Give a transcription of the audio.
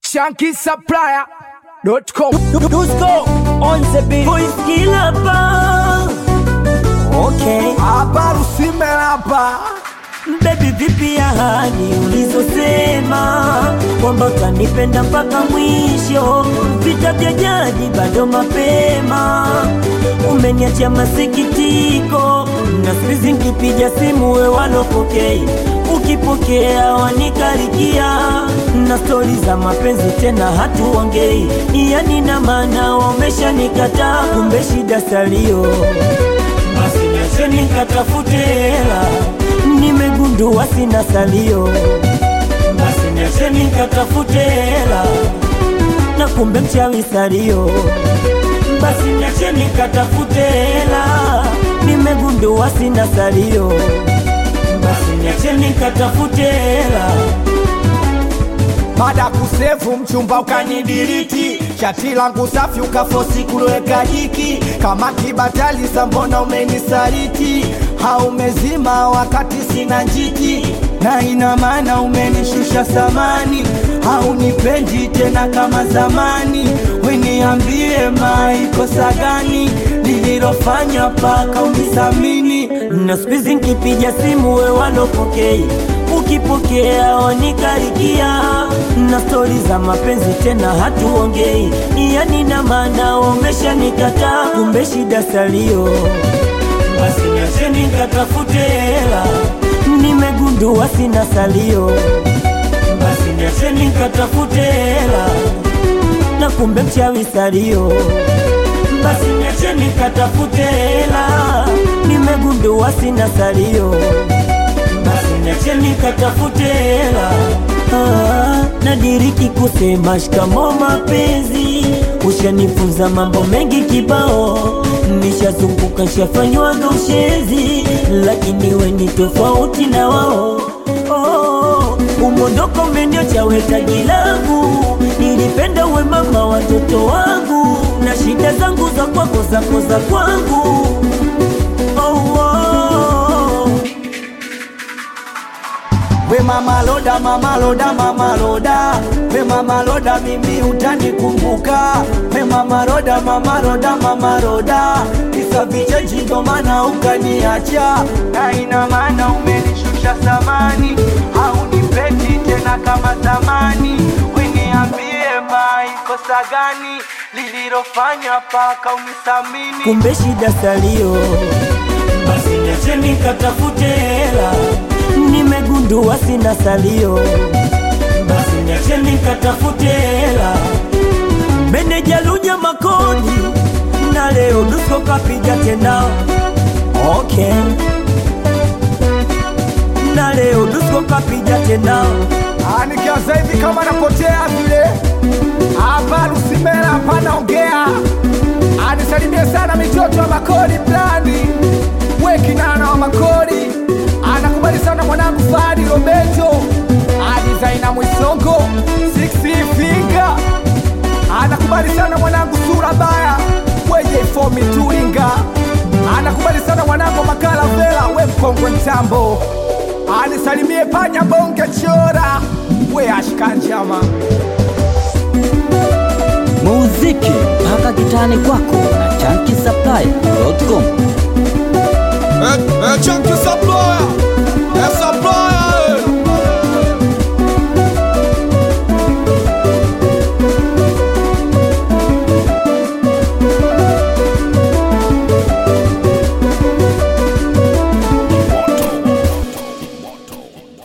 shankisupplier.com. Dusko on the beat. Voice killer bar. Okay. Hapa Rusime hapa Baby vipi ahadi ulizosema kwamba utanipenda mpaka mwisho, vita vya jadi bado mapema, umeniachia masikitiko na sizi nkipiga simu we walopokei, ukipokea wanikarikia na stori za mapenzi tena hatuongei, yani na maana wameshanikataa, kumbe shida salio basi niacheni nikatafute hela, nimegundua sina salio. Basi niacheni nikatafute hela, na kumbe mchawi salio. Basi niacheni nikatafute hela, nimegundua sina salio. Basi niacheni nikatafute hela, baada ya kusevu mchumba ukanidiriti shati langu safi ukafosi kuloweka jiki kama kibatali sambona umenisaliti haumezima wakati sina njiti na ina maana umenishusha samani haunipendi tena kama zamani weniambie maikosa gani lililofanya paka unisamini na siku hizi nkipiga simu we walopokei, ukipokea wanikarikia na stori za mapenzi tena hatuongei, yani na maana wameshanikataa, kumbe shida salio. Basi niacheni nikatafute hela, nimegundua sina salio. Basi niacheni nikatafute hela, na kumbe mchawi salio basi niacheni nikatafute hela, nimegundua sina salio. Basi niacheni nikatafute hela, ah, nadiriki kusema shikamo mapenzi, ushanifunza mambo mengi kibao, nishazunguka nshafanywaga ushezi, lakini we ni tofauti na wao oh, umondoko umeniocha wetaji langu, nilipenda uwe mama watoto wangu, na shida zangu za kwako zako za kwangu oh, oh. we mama loda mama loda mama loda we mama loda mimi utanikumbuka we mama loda mama loda mama loda kisa vicheji ndo maana ukaniacha na ina maana umenishusha samani haunipendi tena kama zamani weniambie maikosa gani lililofanya paka unisamini kumbe shida salio. Basi niacheni nikatafute hela, nimegundua sina salio. Basi niacheni nikatafute hela, meneja Lunya Makoni na leo Dusko kapiga tena, okay. Na leo Dusko kapiga tena, Ah, nikianza hivi kama napotea vile hapa Lusimela hapa naongea. Anisalimie sana mitoto wa Makori Blandi, we kinana wa Makori, anakubali sana mwanangu Fadi Roberto, adizaina Mwisongo, Six Finger, anakubali sana mwanangu Sura Baya, weje fomi Turinga, anakubali sana mwanangu Makala Vela, we mkongwe mtambo anisalimie panya bonge chora we ashkanjama muziki mpaka kitani kwako na chankisaplai.com É, é Chunky Supplier, é Supplier.